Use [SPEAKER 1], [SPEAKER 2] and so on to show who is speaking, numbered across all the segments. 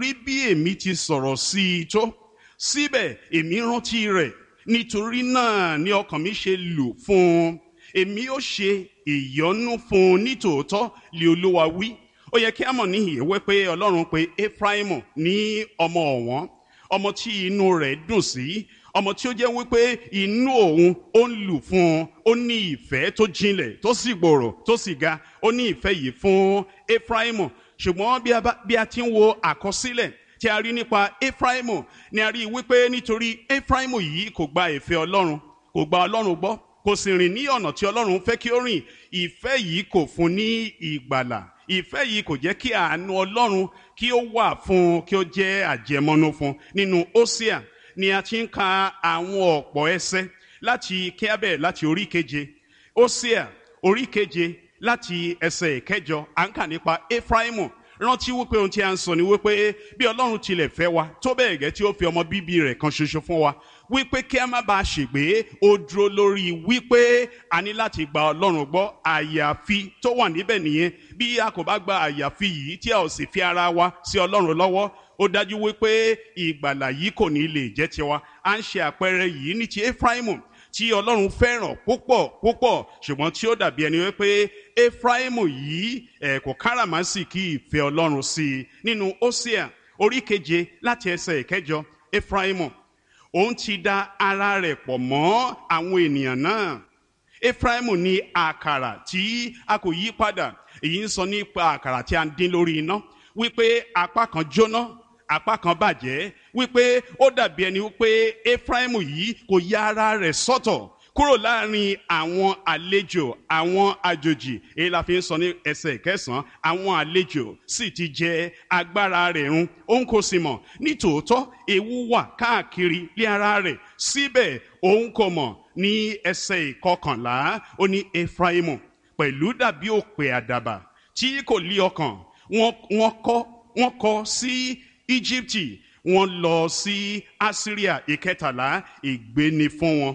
[SPEAKER 1] rí bí èmi ti sọ̀rọ̀ sí i tó síbẹ̀ èmi rántí rẹ̀ nítorí náà ni ọkàn mi ṣe lù fún un èmi ó ṣe ìyọ́nú fún un nítòótọ́ lé olúwa wí ó yẹ kí a mọ̀ níhìn ìwé pé ọlọ́run pé efraimu ní ọmọ ọ̀wọ́n ọmọ tí inú rẹ̀ dùn sí ọmọ tí ó jẹ́ wípé inú òun ó ń lù fún un ó ní ìfẹ́ tó jinlẹ̀ tó sì gbòòrò tó sì ga ó ní ìfẹ́ yìí fún efraimu ṣùgbọ́n bí a ti ń wo àkọsílẹ̀ tí a rí nípa efraimu ni a rí wípé nítorí efraimu yìí kò gba ìfẹ́ ọlọ́run kò gba ọlọ́run gbọ́ kò sì rìn ní ọ̀nà tí ọlọ́run fẹ́ kí ó rìn ìfẹ́ yìí kò fún ní ìgbàlà ìfẹ́ yìí kò jẹ́ kí àánú ọlọ́run kí ó wà fún un kí ó jẹ́ àjẹmọ́nú fún un nínú ósíà ni a ti ń ka àwọn ọ̀pọ̀ ẹsẹ̀ láti kíábẹ̀ láti orí keje ósíà orí keje láti ẹsẹ̀ ìkẹjọ à ń kà nípa efraimu rántí wípé ohun tí a ń sọ ni wípé bí ọlọ́run tilẹ̀ fẹ́ wa tó bẹ́ẹ̀ gẹ́ tí ó fi ọmọ bíbí rẹ̀ kan ṣoṣo fún wa wípé kí a má bàa ṣègbé ó dúró lórí wípé a ní láti gba ọlọ́run gbọ́ àyàfi tó wà níbẹ̀ nìyẹn bí a kò bá gba àyàfi yìí tí a ò sì fi ara wa sí ọlọ́run lọ́wọ́ ó dájú wípé ìgbàlà yìí kò ní lè jẹ́ tiwa à ń ṣe àpẹẹrẹ yìí ní ti efraimu tí ọlọ́run fẹ́ràn púpọ̀ púpọ̀ ṣùgbọ́n tí ó dàbí ẹni wípé efraimu yìí ẹ̀ kò káràmásìkí ìfẹ́ ọlọ́run sí i nínú ósíà orí keje láti ẹsẹ̀ ìkẹjọ efraimu òun ti da ara rẹ̀ pọ̀ mọ́ àwọn ènìyàn náà efraimu ní àkàrà tí a kò yí padà èyí ń sọ nípa àkàrà tí a ń dín lórí iná wípé apá kan jóná apá kan bàjẹ́ wípé ó dàbí ẹni wípé efraimu yìí kò ya ara rẹ̀ sọ́tọ̀ kúrò láàrin àwọn àlejò àwọn àjòjì èyí la fi ń sọ ní ẹsẹ̀ kẹsàn-án àwọn àlejò sì ti jẹ agbára rẹ̀ run òun kò sì mọ̀ nítòótọ́ ewu wà káàkiri lé ara rẹ̀ síbẹ̀ òun kò mọ̀ ní ẹsẹ̀ ìkọkànlá ó ní efraimu pẹ̀lú dàbí òpè àdàbà tí kò lí ọkàn wọ́n kọ́ wọ́n kọ́ sí íjíbítì wọ́n lọ sí asiria ìkẹtàlá ìgbéni fún wọn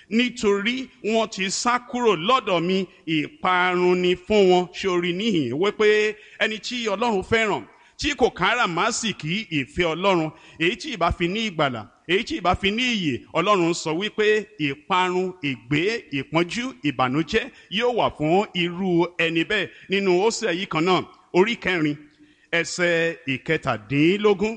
[SPEAKER 1] nítorí wọ́n ti sá kúrò lọ́dọ̀ mi ìparun ni fún wọn sórí níhìn wípé ẹni tí ọlọ́run fẹ́ràn tí kò káràmásìkí ìfẹ́ ọlọ́run èyí tí ìbá fi ní ìgbàlà èyí tí ìbá fi ní ìyè ọlọ́run sọ wípé ìparun ìgbé ìpọ́njú ìbànújẹ́ yóò wà fún irú ẹni bẹ́ẹ̀ nínú Hósè yìí kan náà orí kẹrin ẹsẹ̀ ìkẹtàdínlógún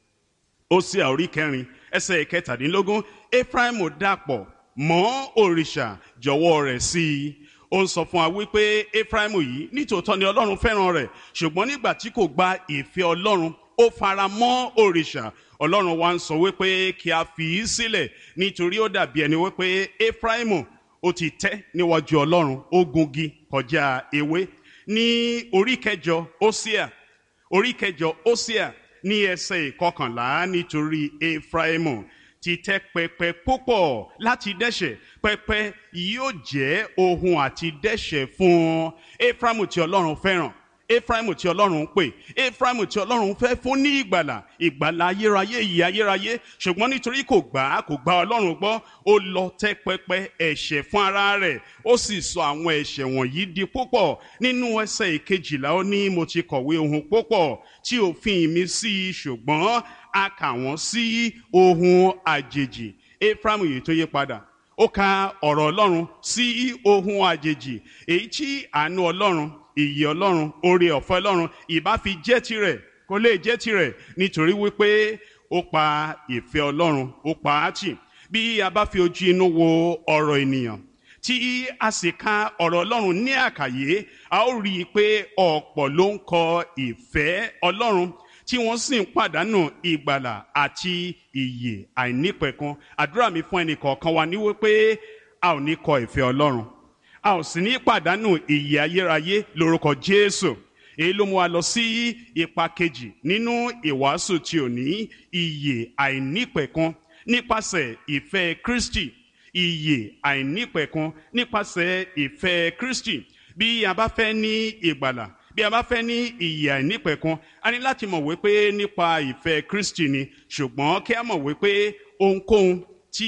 [SPEAKER 1] Hósè orí kẹrin ẹsẹ̀ ìkẹtàdínlógún Éfráímù dàpọ̀ mọ́ òrìṣà jọ̀wọ́ rẹ̀ sí i ó ń sọ fún wa wípé Éfráímù yìí nítòótọ́ ni Ọlọ́run fẹ́ràn rẹ̀ ṣùgbọ́n nígbà tí kò gba ìfẹ́ Ọlọ́run ó fara mọ́ òrìṣà Ọlọ́run wa ń sọ wípé kí a fi í sílẹ̀ nítorí ó dàbí ẹni wípé Éfráímù ó ti tẹ́ níwájú Ọlọ́run ó gungi kọjá ewé ní orí kẹjọ Hósíà orí kẹjọ Hósíà ní ẹsẹ̀ ìkọkànlá nítorí Éfráímù ti tẹ́ pẹpẹ púpọ̀ láti dẹ́ṣẹ̀ pẹpẹ yóò jẹ́ ohun àti dẹ́ṣẹ̀ fún Éfráímù tí Ọlọ́run fẹ́ràn Éfráímù tí Ọlọ́run ń pè Éfráímù tí Ọlọ́run fẹ́ fún ní ìgbàlà ìgbàlà ayérayé yìí ayérayé ṣùgbọ́n nítorí kò gbà á kò gba Ọlọ́run gbọ́ ó lọ tẹ́ pẹpẹ ẹ̀ṣẹ̀ fún ara rẹ̀ ó sì sọ àwọn ẹ̀ṣẹ̀ wọ̀nyí di púpọ̀ nínú ẹsẹ̀ ìkejìlá ó ní mo ti kọ̀wé ohun púpọ̀ tí òfin mi sí i ṣùgbọ́n a kà wọ́n sí ohun àjèjì Éfráímù yìí tó yí padà ó ka ọ̀rọ̀ Ọlọ́run sí ohun àjèjì èyí tí àánú Ọlọ́run ìyè Ọlọ́run oore ọ̀fẹ́ Ọlọ́run ìbá fi jẹ́ tirẹ̀ kó lè jẹ́ tirẹ̀ nítorí wípé ó pa ìfẹ́ Ọlọ́run ó pa á tì bí a bá fi ojú inú wo ọ̀rọ̀ ènìyàn tí a sì ka ọ̀rọ̀ Ọlọ́run ní àkàyé a ó rí i pé ọ̀pọ̀ ló ń kọ ìfẹ́ Ọlọ́run tí wọ́n sì ń pàdánù ìgbàlà àti ìyè àìnípẹ̀kun àdúrà mi fún ẹnì kọ̀ọ̀kan wa ní wípé a ò ní kọ ìfẹ́ Ọlọ́run a ò sì ní pàdánù ìyè ayérayé lórúkọ Jésù èyí ló mú wa lọ sí ipa kejì nínú ìwàásù tí ò ní ìyè àìnípẹ̀kun nípasẹ̀ ìfẹ́ Kristi ìyè àìnípẹ̀kun nípasẹ̀ ìfẹ́ Kristi bí a bá fẹ́ ní ìgbàlà bí a bá fẹ́ ní ìyè àìnípẹ̀kun a ní láti mọ̀ wípé nípa ìfẹ́ Kristi ni ṣùgbọ́n kí a mọ̀ wípé ohunkóhun tí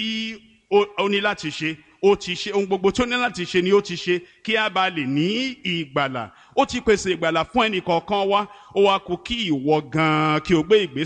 [SPEAKER 1] ó ní láti ṣe ó ti ṣe ohun gbogbo tó ní láti ṣe ni ó ti ṣe kí a bá lè ní ìgbàlà ó ti pèsè ìgbàlà fún ẹnì kọ̀ọ̀kan wa ó wá kù kí ìwọ gan-an kí o gbé ìgbésẹ̀.